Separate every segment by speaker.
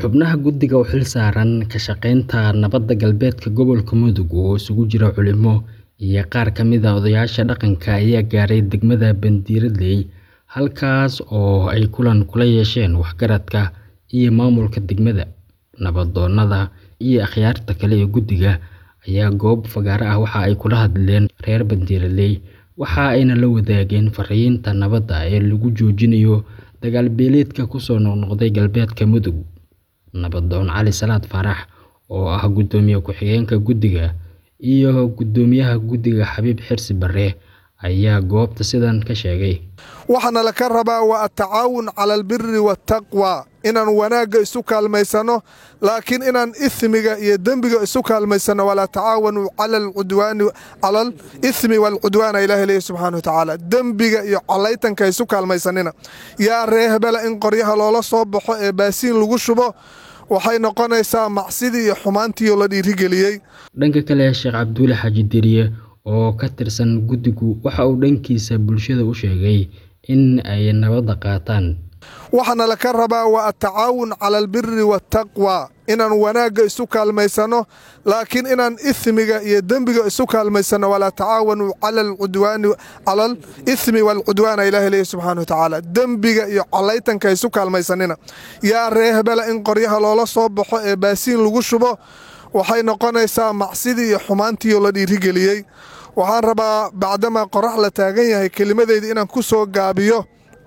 Speaker 1: Xubnaha guddiga u xilsaaran ka shaqaynta nabadda galbeedka gobolka Mudug oo isugu jira culimo iyo qaar ka mid ah odayaasha dhaqanka ayaa gaaray degmada Bandiradley halkaas oo ay kulan kula yeesheen waxgaradka iyo maamulka degmada. Nabdoonnada iyo akhyaarta kale ee guddiga ayaa goob fagaare ah waxa ay kula hadleen reer Bandiradley waxa ayna la wadaageen fariinta nabadda ee lagu joojinayo dagaal beeleedka ku soo noqnoqday galbeedka Mudug. Nabdoon Cali Salaad Faarax oo ah guddoomiye ku-xigeenka guddiga iyo guddoomiyaha guddiga Xabiib Xirsi Barre ayaa goobta sidan ka sheegay.
Speaker 2: waxaana la ka rabaa waa atacaawun cala albiri waataqwa inaan wanaagga isu kaalmaysano laakiin inaan ismiga iyo dembiga isu kaalmaysano walaa tacaawanu cala alcudwaani cala alismi waalcudwaana ilaahi leeyahy subxaana wa tacaala dembiga iyo collaytanka isu kaalmaysanina yaa ree hebela in qoryaha loola soo baxo ee baasiin lagu shubo waxay noqonaysaa macsidii iyo xumaantiioo la dhiirigeliyey
Speaker 1: Dhanka kale Sheekh Cabdulle Xaaji Deriye oo ka tirsan guddigu waxa uu dhankiisa bulshada u sheegay in ay nabadda qaataan.
Speaker 2: waxaana la ka rabaa waa atacaawun cala albiri waataqwa inaan wanaagga isu kaalmaysano laakiin inaan ismiga iyo dembiga isu kaalmaysano walaa tacaawanu cala alcudwaani cala alismi waalcudwaana ilaahi leeyahy subxaana wa tacaala dembiga iyo collaytanka isu kaalmaysanina yaa ree hebela in qoryaha loola soo baxo ee baasiin lagu shubo waxay noqonaysaa macsidii iyo xumaantiioo la dhiirigeliyey waxaan rabaa bacdamaa qorax la taagan yahay kelimadeyda inaan ku soo gaabiyo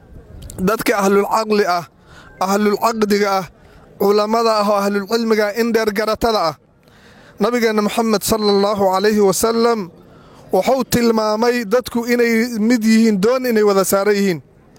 Speaker 2: dadka ahlulcaqli ah ahlulcaqdiga ah culammada ah oo ahlulcilmiga in dheergaratada ah nabigeenna moxamed sala allahu calayhi wasalam wuxuu tilmaamay dadku inay mid yihiin doon inay wada saaran yihiin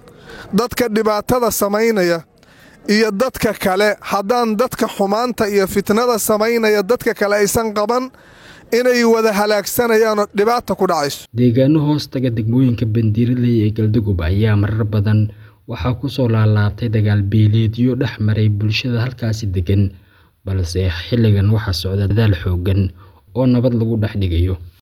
Speaker 2: dadka dhibaatada samaynaya iyo dadka kale haddaan dadka xumaanta iyo fitnada samaynaya dadka kale aysan qaban inay wada halaagsanayaanoo dhibaata ku dhacayso
Speaker 1: Deegaano hoos taga degmooyinka Bandiradley ee Galdogob ayaa marar badan waxaa ku soo laalaabtay dagaal beeleedyo dhex maray bulshada halkaasi degan balse xilligan waxaa socda dadaal xooggan oo nabad lagu dhex dhigayo.